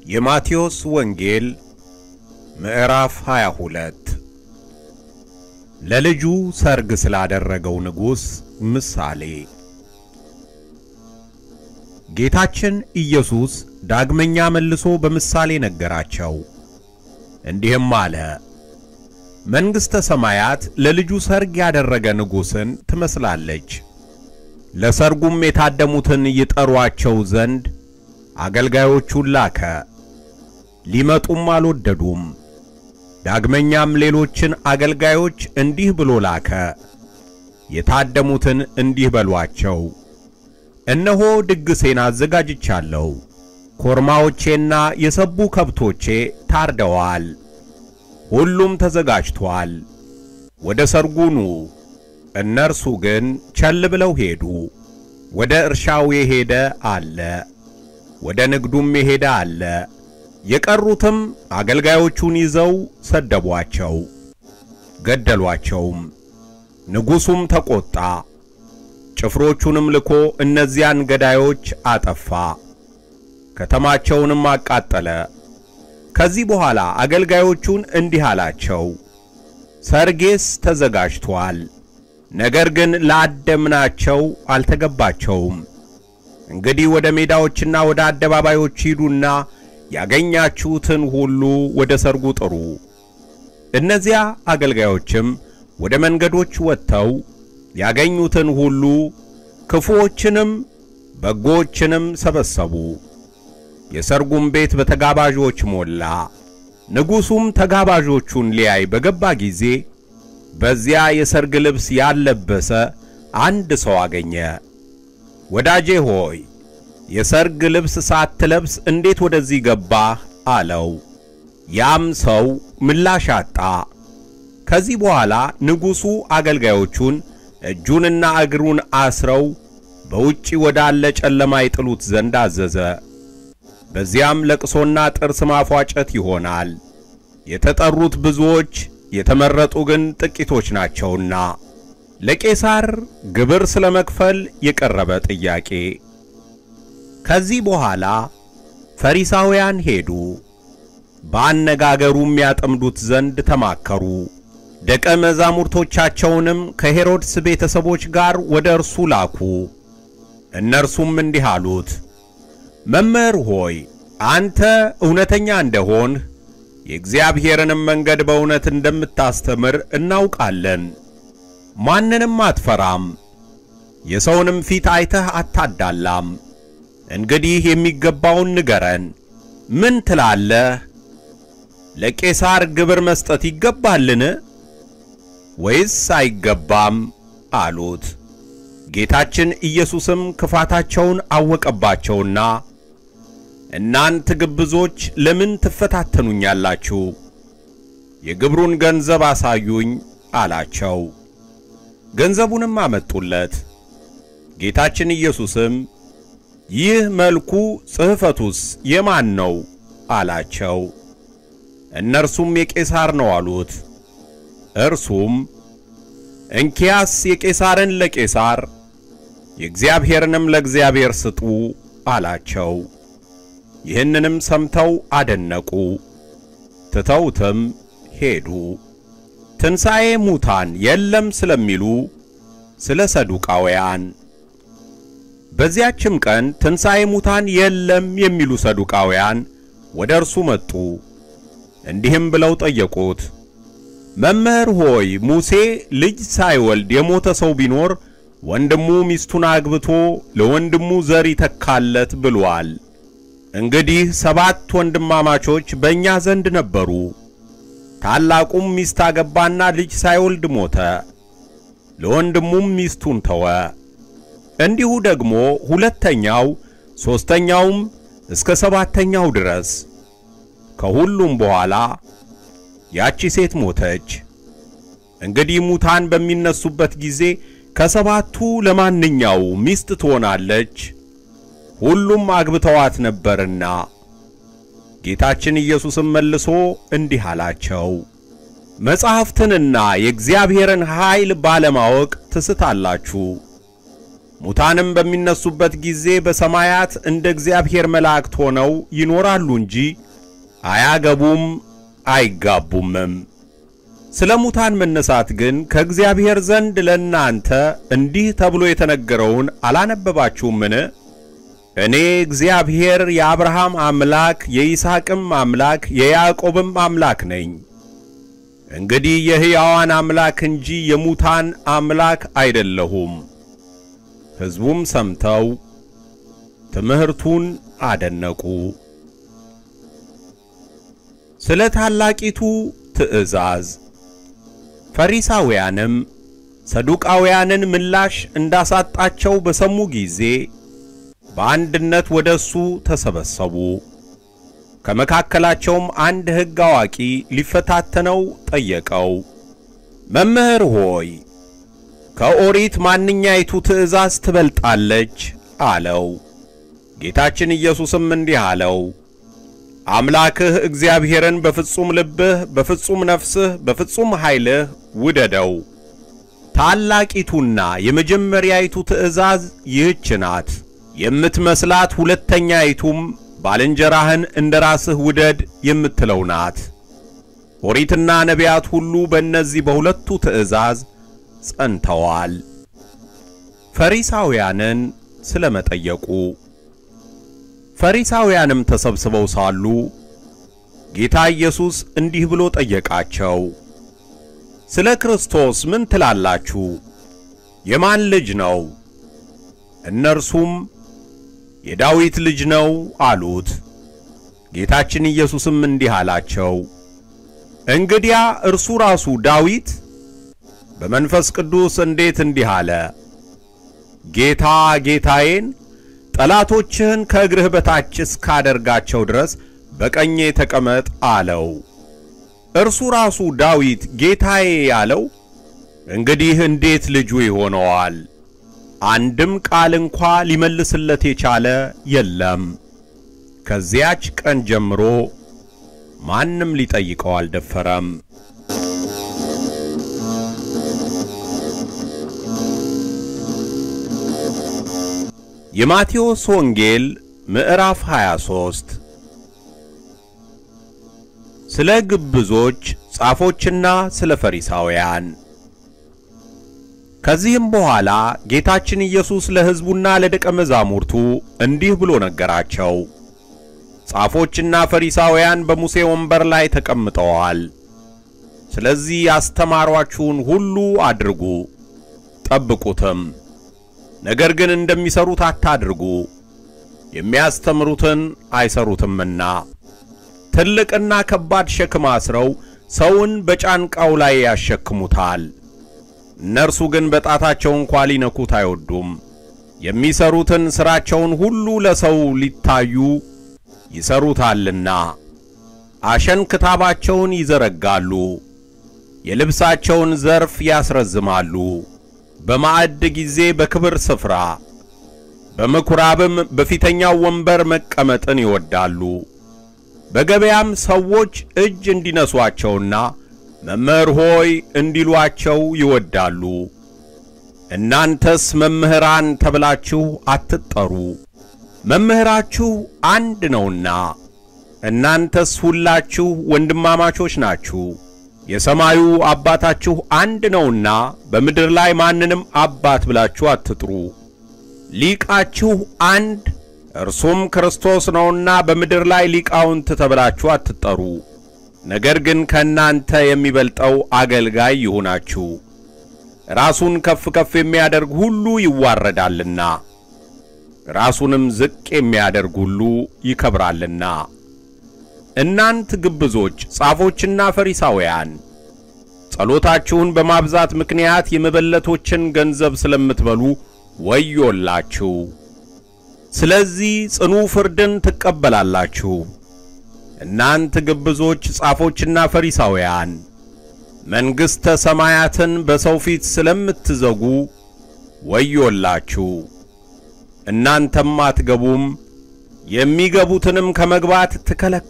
የማቴዎስ ወንጌል ምዕራፍ 22 ለልጁ ሰርግ ስላደረገው ንጉሥ ምሳሌ። ጌታችን ኢየሱስ ዳግመኛ መልሶ በምሳሌ ነገራቸው፣ እንዲህም አለ። መንግሥተ ሰማያት ለልጁ ሰርግ ያደረገ ንጉሥን ትመስላለች። ለሰርጉም የታደሙትን ይጠሯቸው ዘንድ አገልጋዮቹን ላከ። ሊመጡም አልወደዱም። ዳግመኛም ሌሎችን አገልጋዮች እንዲህ ብሎ ላከ። የታደሙትን እንዲህ በሏቸው፣ እነሆ ድግሴን አዘጋጅቻለሁ። ኮርማዎቼና የሰቡ ከብቶቼ ታርደዋል፣ ሁሉም ተዘጋጅቷል። ወደ ሰርጉ ኑ። እነርሱ ግን ቸል ብለው ሄዱ። ወደ እርሻው የሄደ አለ፣ ወደ ንግዱም የሄደ አለ። የቀሩትም አገልጋዮቹን ይዘው ሰደቧቸው፣ ገደሏቸውም። ንጉሡም ተቆጣ፣ ጭፍሮቹንም ልኮ እነዚያን ገዳዮች አጠፋ፣ ከተማቸውንም አቃጠለ። ከዚህ በኋላ አገልጋዮቹን እንዲህ አላቸው፣ ሰርጌስ ተዘጋጅቶአል፣ ነገር ግን ላደምናቸው አልተገባቸውም። እንግዲህ ወደ ሜዳዎችና ወደ አደባባዮች ሂዱና ያገኛችሁትን ሁሉ ወደ ሰርጉ ጥሩ። እነዚያ አገልጋዮችም ወደ መንገዶች ወጥተው ያገኙትን ሁሉ ክፉዎችንም በጎዎችንም ሰበሰቡ። የሰርጉም ቤት በተጋባዦች ሞላ። ንጉሡም ተጋባዦቹን ሊያይ በገባ ጊዜ በዚያ የሰርግ ልብስ ያልለበሰ አንድ ሰው አገኘ። ወዳጄ ሆይ የሰርግ ልብስ ሳትለብስ እንዴት ወደዚህ ገባህ? አለው። ያም ሰው ምላሽ አጣ። ከዚህ በኋላ ንጉሡ አገልጋዮቹን እጁንና እግሩን አስረው በውጪ ወዳለ ጨለማ ይጥሉት ዘንድ አዘዘ። በዚያም ለቅሶና ጥርስ ማፏጨት ይሆናል። የተጠሩት ብዙዎች የተመረጡ ግን ጥቂቶች ናቸውና። ለቄሳር ግብር ስለ መክፈል የቀረበ ጥያቄ። ከዚህ በኋላ ፈሪሳውያን ሄዱ፣ በአነጋገሩም ያጠምዱት ዘንድ ተማከሩ። ደቀ መዛሙርቶቻቸውንም ከሄሮድስ ቤተሰቦች ጋር ወደ እርሱ ላኩ። እነርሱም እንዲህ አሉት፣ መምህር ሆይ አንተ እውነተኛ እንደሆንህ የእግዚአብሔርንም መንገድ በእውነት እንደምታስተምር እናውቃለን። ማንንም አትፈራም፣ የሰውንም ፊት አይተህ አታዳላም። እንግዲህ የሚገባውን ንገረን፣ ምን ትላለህ? ለቄሳር ግብር መስጠት ይገባልን ወይስ አይገባም? አሉት። ጌታችን ኢየሱስም ክፋታቸውን አወቀባቸውና እናንት ግብዞች ለምን ትፈታተኑኛላችሁ? የግብሩን ገንዘብ አሳዩኝ አላቸው። ገንዘቡንም አመጡለት። ጌታችን ኢየሱስም ይህ መልኩ ጽሕፈቱስ የማን ነው አላቸው። እነርሱም የቄሳር ነው አሉት። እርሱም እንኪያስ የቄሳርን ለቄሳር የእግዚአብሔርንም ለእግዚአብሔር ስጡ አላቸው። ይህንንም ሰምተው አደነቁ፣ ትተውትም ሄዱ። ትንሣኤ ሙታን የለም ስለሚሉ ስለ ሰዱቃውያን በዚያችም ቀን ትንሣኤ ሙታን የለም የሚሉ ሰዱቃውያን ወደ እርሱ መጡ። እንዲህም ብለው ጠየቁት፣ መምህር ሆይ ሙሴ ልጅ ሳይወልድ የሞተ ሰው ቢኖር ወንድሙ ሚስቱን አግብቶ ለወንድሙ ዘር ይተካለት ብሏል። እንግዲህ ሰባት ወንድማማቾች በእኛ ዘንድ ነበሩ። ታላቁም ሚስት አገባና ልጅ ሳይወልድ ሞተ፣ ለወንድሙም ሚስቱን ተወ። እንዲሁ ደግሞ ሁለተኛው ሦስተኛውም እስከ ሰባተኛው ድረስ። ከሁሉም በኋላ ያቺ ሴት ሞተች። እንግዲህ ሙታን በሚነሱበት ጊዜ ከሰባቱ ለማንኛው ሚስት ትሆናለች? ሁሉም አግብተዋት ነበርና። ጌታችን ኢየሱስም መልሶ እንዲህ አላቸው፣ መጻሕፍትንና የእግዚአብሔርን ኃይል ባለማወቅ ትስታላችሁ። ሙታንም በሚነሱበት ጊዜ በሰማያት እንደ እግዚአብሔር መላእክት ሆነው ይኖራሉ እንጂ አያገቡም አይጋቡምም። ስለ ሙታን መነሳት ግን ከእግዚአብሔር ዘንድ ለእናንተ እንዲህ ተብሎ የተነገረውን አላነበባችሁምን? እኔ እግዚአብሔር የአብርሃም አምላክ የይስሐቅም አምላክ የያዕቆብም አምላክ ነኝ። እንግዲህ የሕያዋን አምላክ እንጂ የሙታን አምላክ አይደለሁም። ሕዝቡም ሰምተው ትምህርቱን አደነቁ። ስለ ታላቂቱ ትእዛዝ ፈሪሳውያንም ሰዱቃውያንን ምላሽ እንዳሳጣቸው በሰሙ ጊዜ በአንድነት ወደ እሱ ተሰበሰቡ። ከመካከላቸውም አንድ ሕግ አዋቂ ሊፈታተነው ጠየቀው። መምህር ሆይ ከኦሪት ማንኛይቱ ትእዛዝ ትበልጣለች? አለው። ጌታችን ኢየሱስም እንዲህ አለው፣ አምላክህ እግዚአብሔርን በፍጹም ልብህ፣ በፍጹም ነፍስህ፣ በፍጹም ኃይልህ ውደደው። ታላቂቱና የመጀመሪያይቱ ትእዛዝ ይህች ናት። የምትመስላት ሁለተኛይቱም ባልንጀራህን እንደ ራስህ ውደድ የምትለው ናት። ኦሪትና ነቢያት ሁሉ በእነዚህ በሁለቱ ትእዛዝ ጸንተዋል። ፈሪሳውያንን ስለ መጠየቁ ፈሪሳውያንም ተሰብስበው ሳሉ ጌታ ኢየሱስ እንዲህ ብሎ ጠየቃቸው። ስለ ክርስቶስ ምን ትላላችሁ? የማን ልጅ ነው? እነርሱም የዳዊት ልጅ ነው አሉት። ጌታችን ኢየሱስም እንዲህ አላቸው፣ እንግዲያ እርሱ ራሱ ዳዊት በመንፈስ ቅዱስ እንዴት እንዲህ አለ፣ ጌታ ጌታዬን ጠላቶችህን ከእግርህ በታች እስካደርጋቸው ድረስ በቀኜ ተቀመጥ አለው። እርሱ ራሱ ዳዊት ጌታዬ ያለው እንግዲህ እንዴት ልጁ ይሆነዋል? አንድም ቃል እንኳ ሊመልስለት የቻለ የለም። ከዚያች ቀን ጀምሮ ማንም ሊጠይቀው አልደፈረም። የማቴዎስ ወንጌል ምዕራፍ 23 ስለ ግብዞች ጻፎችና ስለ ፈሪሳውያን። ከዚህም በኋላ ጌታችን ኢየሱስ ለሕዝቡና ለደቀ መዛሙርቱ እንዲህ ብሎ ነገራቸው። ጻፎችና ፈሪሳውያን በሙሴ ወንበር ላይ ተቀምጠዋል። ስለዚህ ያስተማሯችሁን ሁሉ አድርጉ፣ ጠብቁትም። ነገር ግን እንደሚሰሩት አታድርጉ፣ የሚያስተምሩትን አይሰሩትምና። ትልቅና ከባድ ሸክም አስረው ሰውን በጫንቃው ላይ ያሸክሙታል። እነርሱ ግን በጣታቸው እንኳ ሊነኩት አይወዱም። የሚሰሩትን ሥራቸውን ሁሉ ለሰው ሊታዩ ይሰሩታልና። አሸንክታባቸውን ይዘረጋሉ፣ የልብሳቸውን ዘርፍ ያስረዝማሉ። በማዕድ ጊዜ በክብር ስፍራ፣ በምኵራብም በፊተኛው ወንበር መቀመጥን ይወዳሉ። በገበያም ሰዎች እጅ እንዲነሷቸውና መምህር ሆይ እንዲሏቸው ይወዳሉ። እናንተስ መምህራን ተብላችሁ አትጠሩ፣ መምህራችሁ አንድ ነውና። እናንተስ ሁላችሁ ወንድማማቾች ናችሁ። የሰማዩ አባታችሁ አንድ ነውና በምድር ላይ ማንንም አባት ብላችሁ አትጥሩ። ሊቃችሁ አንድ እርሱም ክርስቶስ ነውና በምድር ላይ ሊቃውንት ተብላችሁ አትጠሩ። ነገር ግን ከእናንተ የሚበልጠው አገልጋይ ይሁናችሁ። ራሱን ከፍ ከፍ የሚያደርግ ሁሉ ይዋረዳልና፣ ራሱንም ዝቅ የሚያደርግ ሁሉ ይከብራልና። እናንት ግብዞች ጻፎችና ፈሪሳውያን ጸሎታችሁን በማብዛት ምክንያት የመበለቶችን ገንዘብ ስለምትበሉ ወዮላችሁ። ስለዚህ ጽኑ ፍርድን ትቀበላላችሁ። እናንት ግብዞች ጻፎችና ፈሪሳውያን መንግሥተ ሰማያትን በሰው ፊት ስለምትዘጉ ወዮላችሁ። እናንተም አትገቡም፣ የሚገቡትንም ከመግባት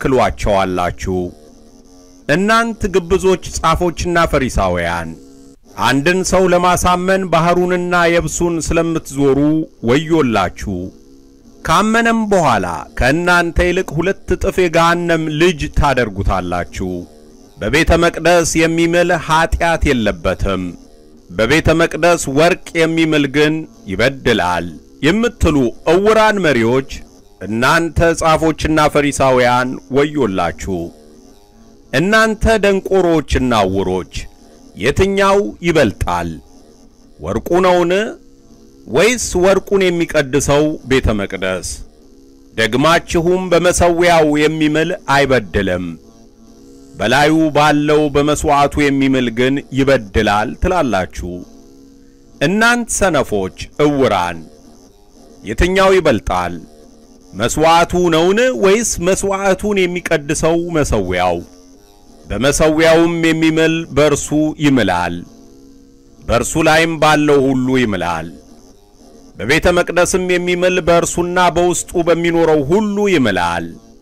ትከለክሏቸዋላችሁ። እናንት ግብዞች ጻፎችና ፈሪሳውያን አንድን ሰው ለማሳመን ባሕሩንና የብሱን ስለምትዞሩ ወዮላችሁ። ካመነም በኋላ ከእናንተ ይልቅ ሁለት እጥፍ የገሃነም ልጅ ታደርጉታላችሁ። በቤተ መቅደስ የሚምል ኀጢአት የለበትም፣ በቤተ መቅደስ ወርቅ የሚምል ግን ይበድላል የምትሉ ዕውራን መሪዎች እናንተ ጻፎችና ፈሪሳውያን ወዮላችሁ። እናንተ ደንቆሮችና ዕውሮች የትኛው ይበልጣል? ወርቁ ነውን? ወይስ ወርቁን የሚቀድሰው ቤተ መቅደስ? ደግማችሁም በመሠዊያው የሚምል አይበድልም፣ በላዩ ባለው በመሥዋዕቱ የሚምል ግን ይበድላል ትላላችሁ። እናንት ሰነፎች ዕውራን የትኛው ይበልጣል? መሥዋዕቱ ነውን? ወይስ መሥዋዕቱን የሚቀድሰው መሠዊያው? በመሠዊያውም የሚምል በእርሱ ይምላል፣ በእርሱ ላይም ባለው ሁሉ ይምላል። በቤተ መቅደስም የሚምል በእርሱና በውስጡ በሚኖረው ሁሉ ይምላል።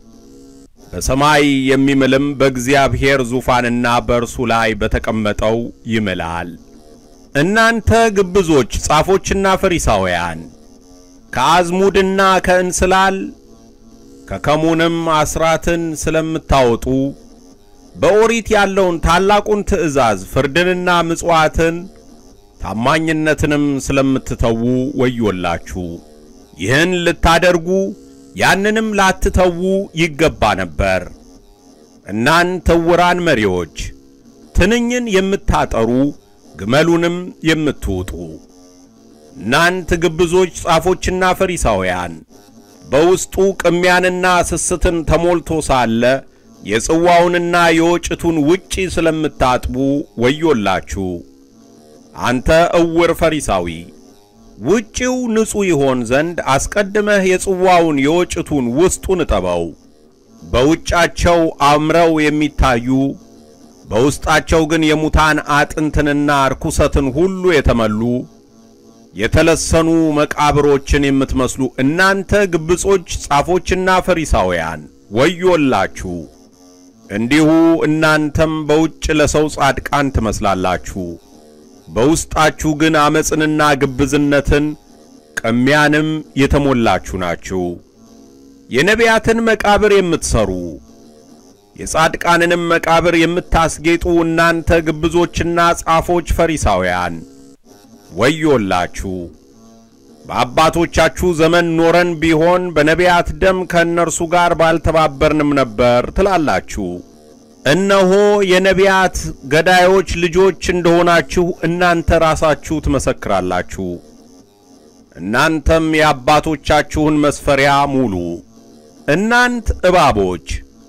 በሰማይ የሚምልም በእግዚአብሔር ዙፋንና በእርሱ ላይ በተቀመጠው ይምላል። እናንተ ግብዞች ጻፎችና ፈሪሳውያን ከአዝሙድና ከእንስላል ከከሙንም አስራትን ስለምታወጡ በኦሪት ያለውን ታላቁን ትእዛዝ ፍርድንና ምጽዋትን ታማኝነትንም ስለምትተዉ ወዮላችሁ። ይህን ልታደርጉ ያንንም ላትተዉ ይገባ ነበር። እናንተ ዕውራን መሪዎች ትንኝን የምታጠሩ ግመሉንም የምትውጡ እናንት ግብዞች ጻፎችና ፈሪሳውያን በውስጡ ቅሚያንና ስስትን ተሞልቶ ሳለ የጽዋውንና የወጭቱን ውጪ ስለምታጥቡ ወዮላችሁ። አንተ ዕውር ፈሪሳዊ ውጪው ንጹሕ ይሆን ዘንድ አስቀድመህ የጽዋውን የወጭቱን ውስጡን እጠበው። በውጫቸው አምረው የሚታዩ በውስጣቸው ግን የሙታን አጥንትንና ርኩሰትን ሁሉ የተመሉ የተለሰኑ መቃብሮችን የምትመስሉ እናንተ ግብጾች ጻፎችና ፈሪሳውያን ወዮላችሁ። እንዲሁ እናንተም በውጭ ለሰው ጻድቃን ትመስላላችሁ፣ በውስጣችሁ ግን ዓመፅንና ግብዝነትን ቅሚያንም የተሞላችሁ ናችሁ። የነቢያትን መቃብር የምትሰሩ የጻድቃንንም መቃብር የምታስጌጡ እናንተ ግብዞችና ጻፎች ፈሪሳውያን ወዮላችሁ። በአባቶቻችሁ ዘመን ኖረን ቢሆን በነቢያት ደም ከእነርሱ ጋር ባልተባበርንም ነበር ትላላችሁ። እነሆ የነቢያት ገዳዮች ልጆች እንደሆናችሁ እናንተ ራሳችሁ ትመሰክራላችሁ። እናንተም የአባቶቻችሁን መስፈሪያ ሙሉ። እናንት እባቦች፣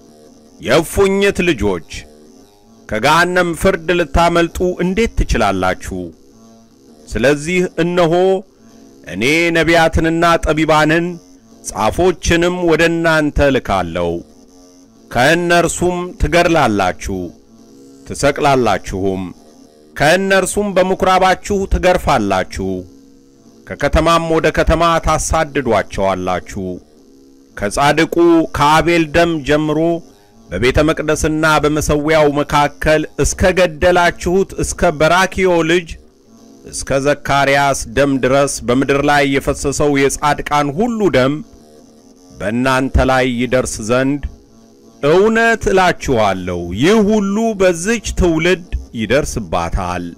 የእፉኝት ልጆች ከገሃነም ፍርድ ልታመልጡ እንዴት ትችላላችሁ? ስለዚህ እነሆ እኔ ነቢያትንና ጠቢባንን ጻፎችንም ወደ እናንተ ልካለሁ። ከእነርሱም ትገድላላችሁ፣ ትሰቅላላችሁም፣ ከእነርሱም በምኵራባችሁ ትገርፋላችሁ፣ ከከተማም ወደ ከተማ ታሳድዷቸዋላችሁ። ከጻድቁ ከአቤል ደም ጀምሮ በቤተ መቅደስና በመሠዊያው መካከል እስከ ገደላችሁት እስከ በራኪዮ ልጅ እስከ ዘካርያስ ደም ድረስ በምድር ላይ የፈሰሰው የጻድቃን ሁሉ ደም በእናንተ ላይ ይደርስ ዘንድ እውነት እላችኋለሁ ይህ ሁሉ በዚች ትውልድ ይደርስባታል።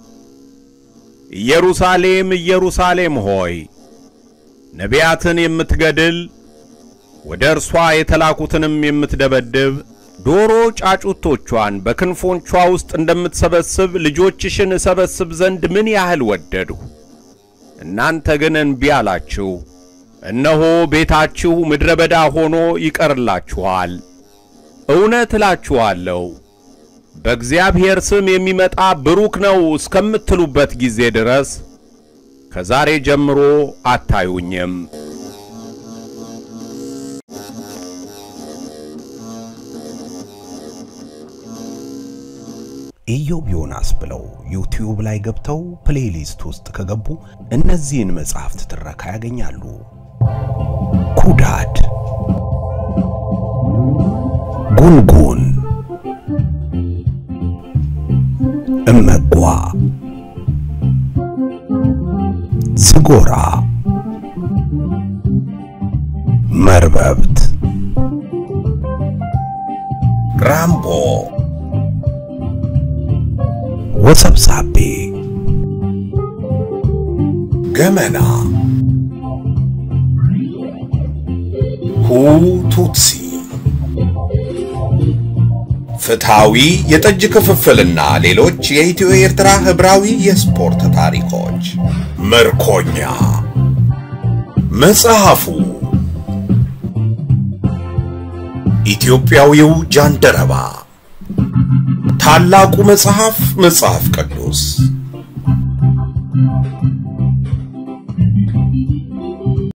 ኢየሩሳሌም ኢየሩሳሌም ሆይ ነቢያትን የምትገድል ወደ እርሷ የተላኩትንም የምትደበድብ ዶሮ ጫጩቶቿን በክንፎቿ ውስጥ እንደምትሰበስብ ልጆችሽን እሰበስብ ዘንድ ምን ያህል ወደድሁ። እናንተ ግን እንቢ አላችሁ። እነሆ ቤታችሁ ምድረ በዳ ሆኖ ይቀርላችኋል። እውነት እላችኋለሁ በእግዚአብሔር ስም የሚመጣ ብሩክ ነው እስከምትሉበት ጊዜ ድረስ ከዛሬ ጀምሮ አታዩኝም። ኢዮብ ዮናስ ብለው ዩቲዩብ ላይ ገብተው ፕሌሊስት ውስጥ ከገቡ እነዚህን መጽሐፍት ትረካ ያገኛሉ። ኩዳድ፣ ጉንጉን፣ እመጓ፣ ጎራ መርበብት ራምቦ ወሰብሳቤ ገመና ሁቱትሲ ፍትሃዊ የጠጅ ክፍፍልና ሌሎች የኢትዮ ኤርትራ ህብራዊ የስፖርት ታሪኮች። ምርኮኛ መጽሐፉ ኢትዮጵያዊው ጃንደረባ ታላቁ መጽሐፍ መጽሐፍ ቅዱስ